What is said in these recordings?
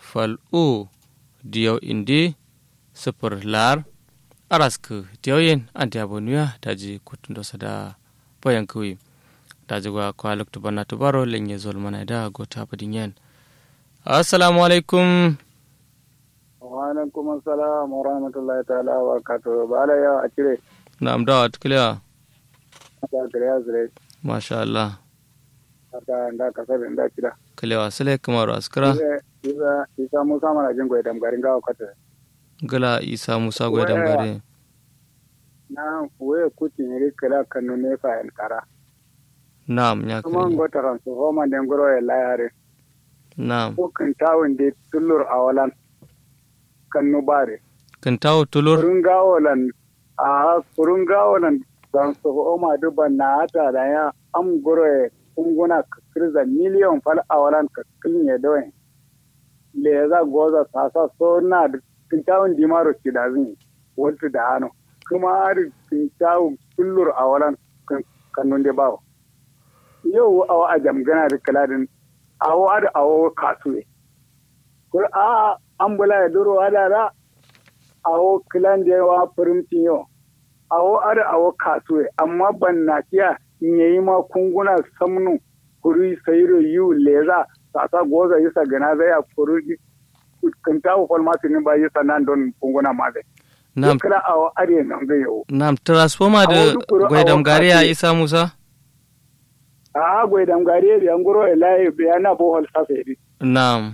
fal u diyaw indi sifir lar arask diyawen anti abonuya daji kutundo sada bayan kuwi daji gwa kwa luktu bana tubaro lenye zolmana da gota badinyen assalamu alaikum wa alaikum assalam wa rahmatullahi ta'ala wa barakatuh bala ya a cire na'am da clear da kariya zure masha Allah da da kasar da kira clear sile kamaru askara isa isa musa mana jin goyi damgarin gawa kwata gala isa musa goyi damgare na waye kuti ne kala kanu ne fa en kara na'am ya kuma kai ngota ran so homa den goro ya layare na'am ko kan tawun de tullur awalan kanu bare kan tawo tulur kurun gawolan a kurun gawolan dan so homa duban na ata da ya am goro ya kunguna kirza miliyon fal awalan ka kinye doyen le za goza sasa so na da kintawun dimaro kidazin wata da hano kuma har kintawun tullur awalan kannun da bawo yau awa a jamgana da kaladin awo ada awo kasuwe kur a ambula ya duro ada da awo kilan da yawa firimtin yau awo ada awo kasuwe amma ban na kiya in yayi ma kunguna samnu kuri sayiro yu leza sasa goza yisa gana zai a kuri kintawo falmasi ni ba yisa nan don kunguna ma zai na'am kira awo are nan zai yau na'am transformer da Awo dukuru, goyi awo damgare ya kati. isa musa a gwai dan gare da an guro layi bayana bohol sasa yadi na'am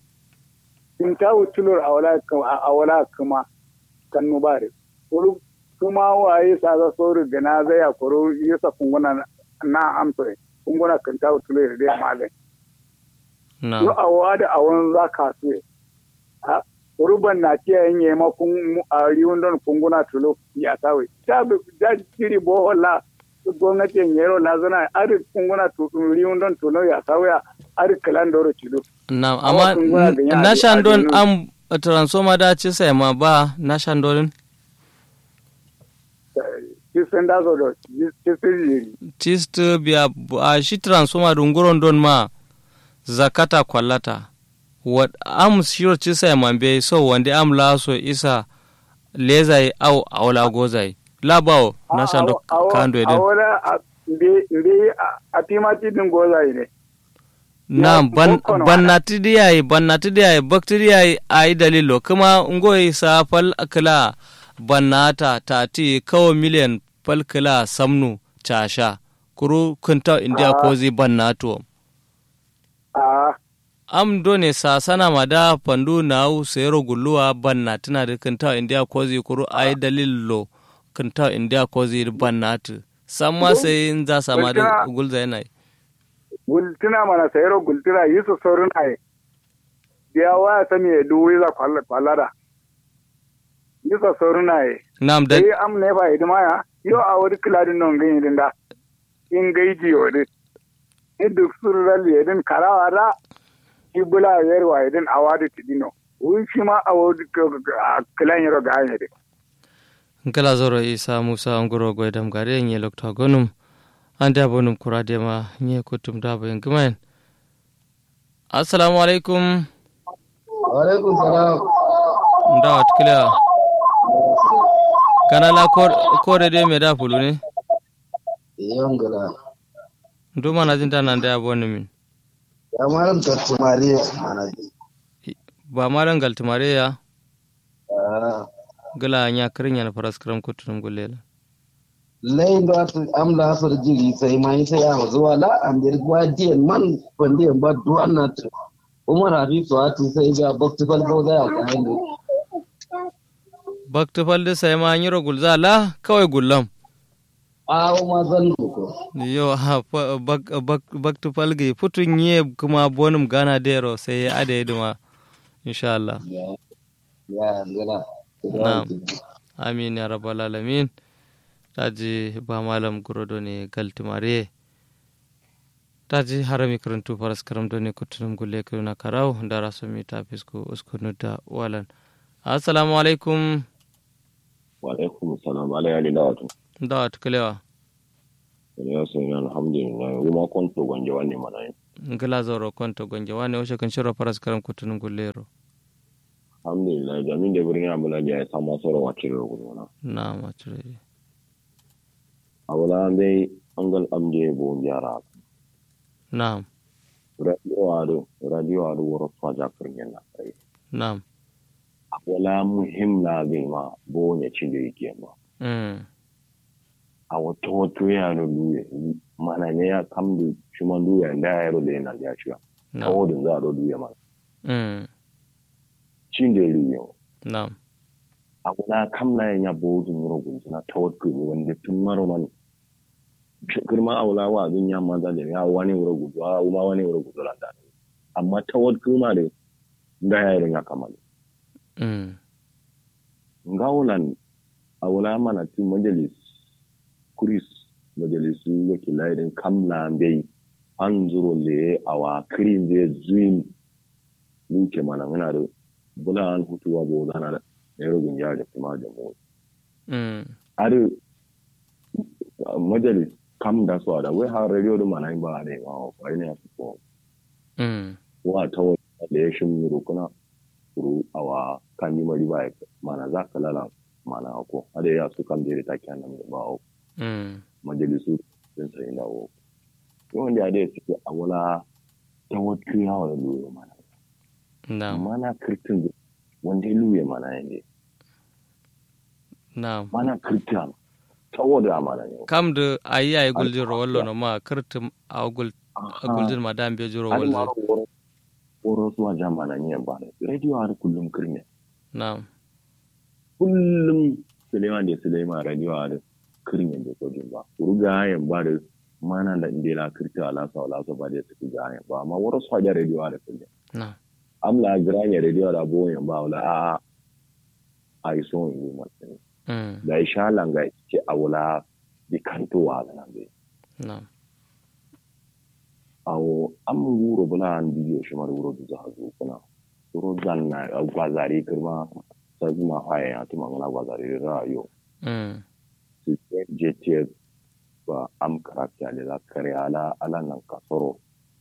in ta wutulur a wala a wala kuma kan nubare kuru kuma waye sa za so riga na zai a kuru yasa kunguna na amsa kunguna kan ta wutulur da malai yo na'am a wada a wani za ka su ha ruban na tiya yin yi ma kun a riwun don kunguna tulo ya tawe ta bi da jiri bohol la gwamnati yin yero la zana ari kunguna tulo riwun don tulo ya tawe ari kalan doro tulo na'am Awa amma kun gwana da ya na ade- shandon adenu. am transformer da ci sai ma ba na shandon kisan da zo do kisan yiri tist biya a shi transformer dunguron don ma zakata kwallata wat am shiro ci sai ma be so wanda am la so isa lezai au awla gozai labawo na shando kando a eden wala mbe mbe a timati din goza ne na Ya, ban boko na bannati diyayi bannati diyayi baktiriyayi ayi dalilo kuma ngoyi sa fal akla bannata tati kawo miliyan fal kila samnu casha kuru kunta india Ah. kozi bannato a am done sa sana mada pandu nau sero gulluwa bannatina da kunta india kozi kuru ayi dalilo kunta india kozi bannatu samma Gul- sai in za sama da gultuna- gulza yanayi gultuna mana sayaro gultuna yi su saurin ai biya waya sami ya duwi za kwallara yi su saurin ai nam da sai am ne ba idima ya yo a wani kiladin nan gani din da in gaiji wadi in duk sun ralli yadin karawa da ibula yarwa yadin a wadi tidino wun shi ma a wadi kilan yaro ga hanyar nkala zoro isa musa ngoro goy dam gare nye lokta gonum ande abonum kurade ma nye kutum dabo en gumen assalamu alaikum Waalaikum salam. ndawat kila kana la kor- kore de me da fulu ne Yan gala. nduma na jinta nan da abonu min Ya malam tattumare mana ji. ba malan galtumare ya Ah, gala nya krinya na paraskram kutum gulela Lai da ta amla asar jiri sai mai sai ya zuwa la an dir gwaje man pande ba duwan na ta. Umar Hafizu ati sai ga bakti falko da ya kai ne. bakta falde sai ma nyiro gulza la kawai gullam A ma zan ko. yo ha fa- bak bak bakta falge futun ye kuma bonum gana dero sai ya ade duma insha Allah Ya ya gala. Na'am. amin ya rabbal alamin taji ba malam gurodo ne galtimare taji harami karantu faras karam do ne kutunum gulle kuna karau dara so mi tafisko uskunu da walan assalamu alaikum Walaikum salam ala ya lila wato. da tukalewa Ya sun yi alhamdulillah kuma kwanto gwanje wani mana yin. ngila zoro konto gonje wane o kan shiro faras karam kutunum gullero alhamdulillah jamin da birnin abula da ya samu sauran wacce da gudu na na mature abula bai an gal amje bo yara na radio ado radio ado woro faja kirnya na kai na wala muhim la bai ma bo ne cin da yake ma mm a wata wato ya no duye mana ne ya kam da shuma duye da ya ro da yana ya shi na kawo da za a ro duye ma mm cin da duye na a wala kam na ya bo dun ro gun na tawakku wanda tun maro man girma a wala wa abin ya manza da ya wani wuro gudu a ma wani wuro gudu da amma tawakku ma da da ya yi ya kamala mm ngawulan a wala mana ti majalis kuris majalisu wakilai din kamla bai an zuro le a wa kirin zai zuyin nuke mana muna da bula an hutuwa bo zana da ya rogin ya da kuma da mu mm are majalis kam da su da wai har radio da mana ba da ma ba ne ya ko mm wa ta wani da ya shi mu rukuna ru awa kan yi mari ba mana za ka lala mana ko ada ya su kan jere ta kyan nan ba o mm majalisu din sai na o yawan da ya suke a wala ta wata yawa da luyo mana na mana kirtin wanda ya luye mana yanzu na mana kirtin ta wada mana ne kam da ayi ayi guljin rawallo na ma kirtim a gul a guljin madam be jiro har ma walzo woro woro suwa jamana ne ba ne radio har kullum kirne na kullum Suleiman da Suleiman radio har kirne da kojin ba ruga yan ba da mana da inda la kirta ala sa ala sa ba da su ga yan ba amma woro suwa da radio har kullum na amla granya radio da bo yan ba wala a a iso yi mutum mm da isha langa ce a wala di kanto wa nan be na awo an wuro bula an bidiyo shi mara wuro da za zo kuna wuro zan na gwazare kirma sai ma haya ya tuma mana gwazare da rayo mm su je ce ba am karakta le la kare ala ala nan kasoro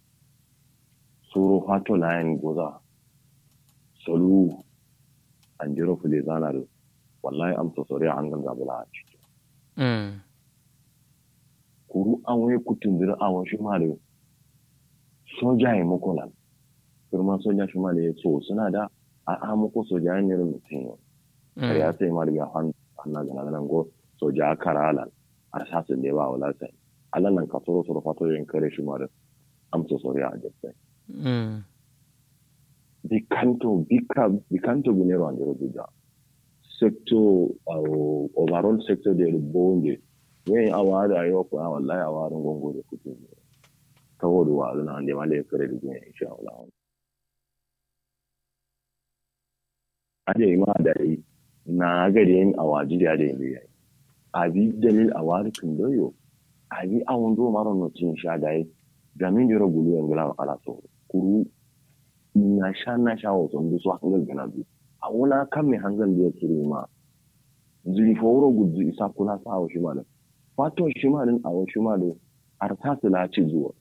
suru hato layin goza solu an jiro fule zana da wallahi am so sore an ganga bula a ciki mm kuru an wai kutun dira awon shi ma da soja ya muku nan firman soja shi ma da ya so suna da a a muku soja ya nira mutum yau kar ya sai ma daga han hanna ga nan go soja karalan a sasin da ba wala sai alan nan ka soro soro fato yin kare shi ma da amsa sori a jesse mm bikanto bika bikanto gunero andero bija sector uh, overall sector da bonde wen awara ayo ko wallahi awara gongo da kuɗi saboda wa zuna da male kare da gina insha Allah aje ma da yi na gari yin awaji da da yin yayi abi dalil awari kun doyo abi awon do maro no tin sha dai gamin jiro gulu yan gula kala so kuru na sha na sha wa son so hangal gana bi a wala kan me hangal da kiri ma zuri foro gudu isa kula sa wa shi ma da fato shi ma din awo shi ma da arta la ci zuwa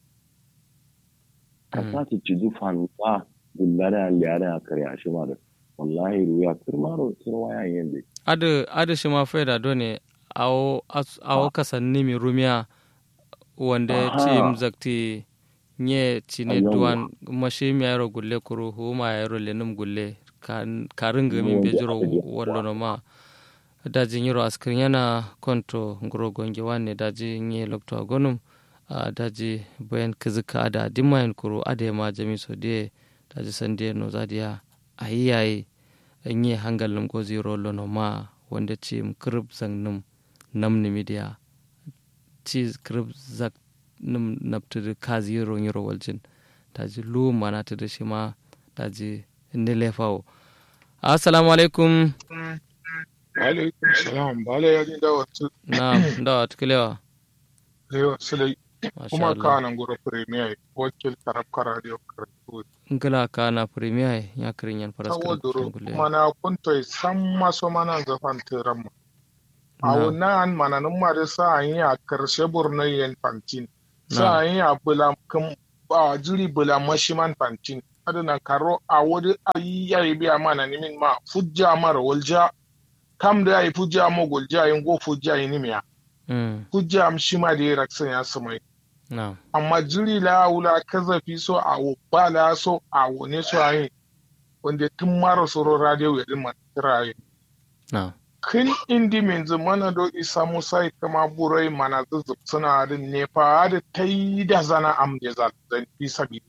ka sa ta ci zufan ba gullada liyada ya karya shi ma da wallahi ruya kirmaro kirwa ya yin da adu adu shi ma faida done awo as- awo kasanni mi rumia wanda Aha. ci mzakti nye cine Ayyawa. duwan mashi mi ayro gulle kuru huma ayro lenum gulle kan karinga min Wanda be jiro aka je wallo no ma daji nyiro askrin yana konto ngoro gonge wanne daji nye lokto agonum a daji bayan kizika ada dimayan kuru ade ma jami so de daji sande no zadiya ayiyayi nye hangal num gozi rollo no ma wanda ci krib zang num nam ni midiya ci krib zak num naptude kazi yoro nyiro waljin daji lu mana tude shi ma daji nile fawo assalamu alaikum alaikum salam bale ya ni dawa tu na ndawa tukilewa lewa silai masha kuma Allah kana ngoro premier wakil karab kara dio karatu ngala kana premier ya kirin yan faras tawo duro gule mana kunto samma so mana zafan tiram awo na an mana nun ma da sa an yi a karshe burno yen fantin sa an yi a bula kum ba juri bula mashiman fantin adana karo a wuri ayi yayi biya mana nimin ma fujja mara walja kam da yayi fujja mo golja yin go fujja yin miya mm fujja am shi ma da ya raksan ya samai na'am amma jiri la wula kazafi so a wo ba la so a wo ne so ayi wanda tun mara soro radio ya din man tiraye na'am kin indi min zamana do isa musa kama burai mana zuzub suna da nefa da ta yi da zana am da za zan fi sabi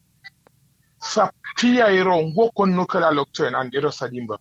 safiya iro ngo konnu kala lokto an dero sadimba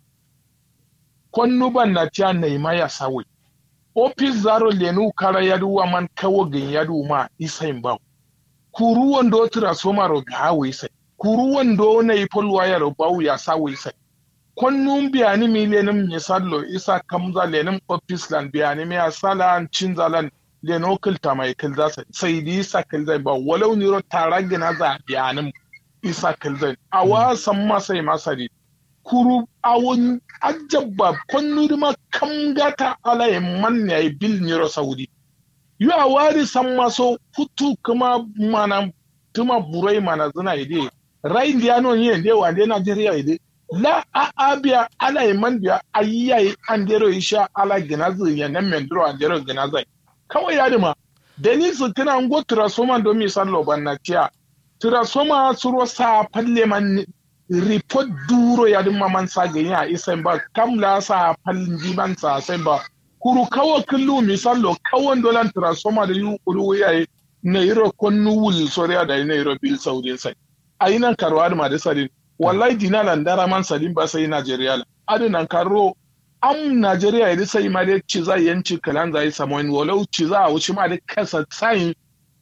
konnu ban na tiya neima ya sawe ofis zaro lenu kara yadu wa man kawo gin yadu ma isa imba kuru wando transformer ro ga hawe sai kuru wando na ipol wire ro bawu ya sawe sai konnun biyani mi lenin misallo isa kamza lenin office lan biyani mi asala an cinza lan leno kilta mai kilza sai sai di isa kilza ba walau ni ro taragina za biyanin isa kilza a wasan masai masari kuru awon ajabba konnuri ma kamgata ala e manne ay bil ni ro saudi yu a wari san maso futu kuma mana tuma burai mana zina ide rai ndiano yende wa de Nigeria ide la a abia ala iman biya ayyai an dero isha ala ginazu ya nan mendro an dero ginazai kawai ya dima dalil su tana ngo transformer do mi sallo banna tiya transformer suro sa palle man report duro ya dima man sa gani a isan ba kam la sa pallin diman sa sai ba kuru kawo kullu mi sallo kawon dolan transformer da yu kulu yayi na iro konnu wul soriya da na iro bil saudi sai ayinan karwa da ma da sadin wallahi dina nan dara man sadin ba sai Najeriya la adu nan karo am Najeriya ya sai ma da ci za yanci kalan zai samu in walau ci za a wuce ma da kasa sai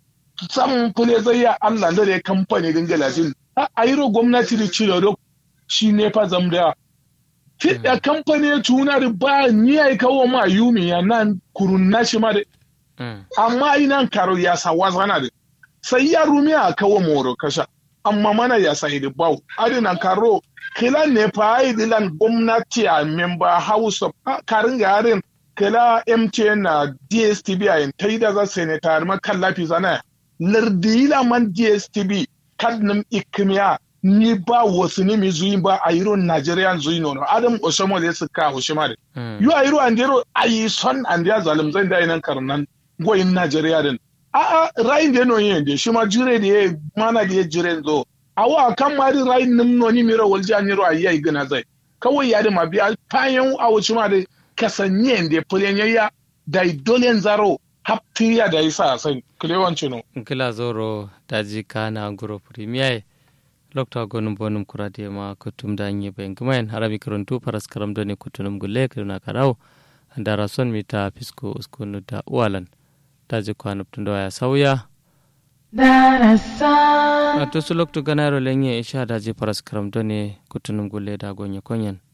sam kule zai ya Allah da ya kamfani din galajin a ayiro gwamnati da ci da shi ne fa zamda Fiɗa kamfani ya tuna da ba ni ai kawo ma yumi ya nan kurun nashi ma da amma inan karo ya sa wazana da sai ya rumi a kawo moro kasha amma mana ya sa hidi bau adina karo kila ne fa ai dilan gwamnati a member house of karin garin kila MTN na DSTV a yin ta yi da za senator ma kallafi zana lardila man DSTV kadnum ikimiya ni ba wasu ne mi zuyi ba a yiro Nigerian zuyi nono adam osamo da suka hoshima da yu a yiro andero ayi son andiya zalim zan da inan karnan goyin Najeriya din a a rayin da no yin da shi ma jire da ya mana da ya jire zo awa kan ma di rayin nim no ni miro walji an yiro ayi ayi gana zai kawai ya da ma biya fayan a wuce ma da kasanye da fulen ya da dolen zaro haptiya da isa sai kulewanci no kila zoro daji kana guro premier lokta gonum bonum kurade ma kutum da nye ben gumen harami kuruntu paras karam doni kutunum gulle kiruna karau andara son mita fisko uskunu da uwalan daji kwanu tundo ya sauya Darasan. to su loktu ganaro lenye isha daji paras karam doni kutunum gulle da gonye konyen